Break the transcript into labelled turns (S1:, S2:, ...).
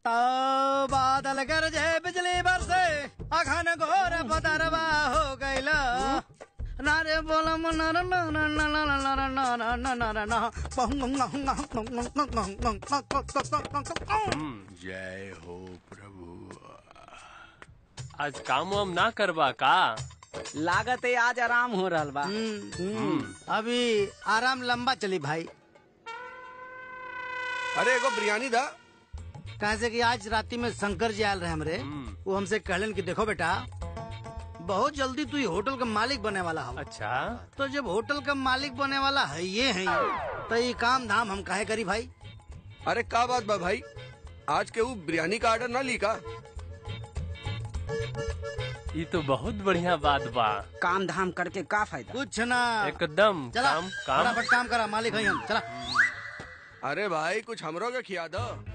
S1: तो बादल गरजे बिजली बरसे अखन घोर बदरवा हो गइल नारे बोलम नर नर नर नर नर नर नर नर
S2: जय हो प्रभु
S3: आज काम वाम ना करबा का
S4: लागत है आज आराम हो रहा बा
S1: अभी आराम लंबा चली भाई
S2: अरे एगो बिरयानी दा
S1: कहा से कि आज राती में शंकर जी आयल रहे हमरे वो हमसे कहलन कि देखो बेटा बहुत जल्दी तू ही होटल का मालिक बने वाला हो
S3: अच्छा
S1: तो जब होटल का मालिक बने वाला है ये है तो ये काम धाम हम काहे करी भाई
S2: अरे का बात बा भाई आज के वो बिरयानी का ऑर्डर ना ली का
S3: ये तो बहुत बढ़िया बात बा
S4: काम धाम करके का फायदा
S1: कुछ ना
S3: एकदम
S1: चला
S3: काम काम
S1: फटाफट काम करा मालिक है हम चला
S2: अरे भाई कुछ हमरो के खिया दो